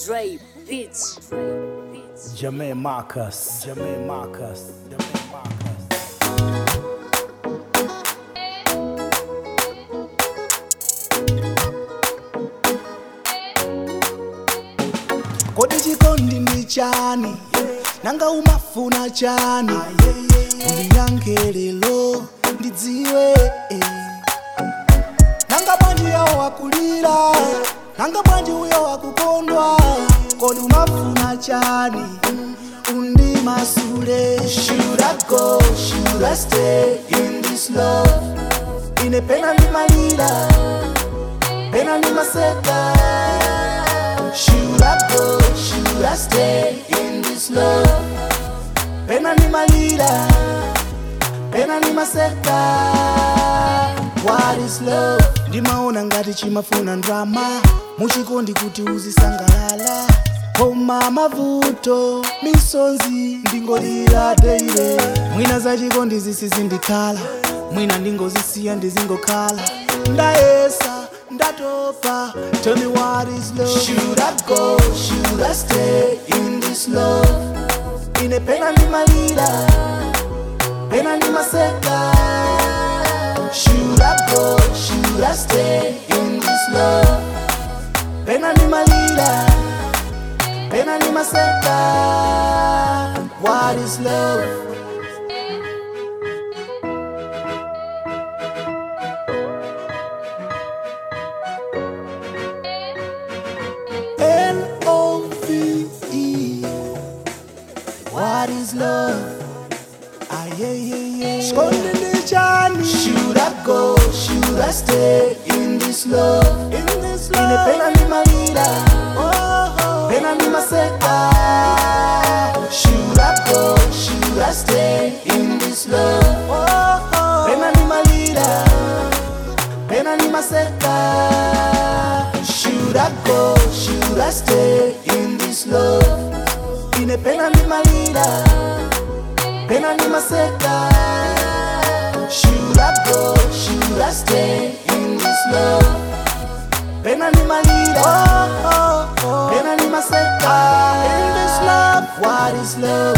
Dre Beats. Beats. Jermaine Marcus. Jermaine Marcus. Jermaine Marcus. kodi chikondi ndi chani nanga umafuna chani undiyankhe lero ndidziwe eh. nanga bwanji yawo wakulira nanga bwanji uyo wakukondwa kodi umafuna chani undimasule should I go should I stay in this love ine pena ndimalira pena ndimaseka should I go should I stay in this love pena ndimalira pena ndimaseka what is love ndimaona ngati chimafuna ndrama muchikondi kuti uzisangalala koma mavuto misonzi ndingolira deire mwina za chikondi zisizindikhala mwina ndingozisiya ndizingokhala ndayesa ndatopa tell me what is love should I go should I stay in this love ine pena ndimalira pena ndimaseka should I go should I stay in this love pena ndimalira pena ndimaseka what is love L-O-V-E What is love? Ah, yeah, yeah, yeah. Skonde ndi chani Should I go? Should I stay in this love? In this love Ine pena ni malira oh, Pena ni maseka Should I go? Should I stay in this love? Oh, Pena ni malira Pena ni maseka Should I go? Should I stay in this love? Ine pena ni malira Pena ni maseka Should I go? Should I stay in this love? Pena ni malira Pena ni maseka In this love What is love?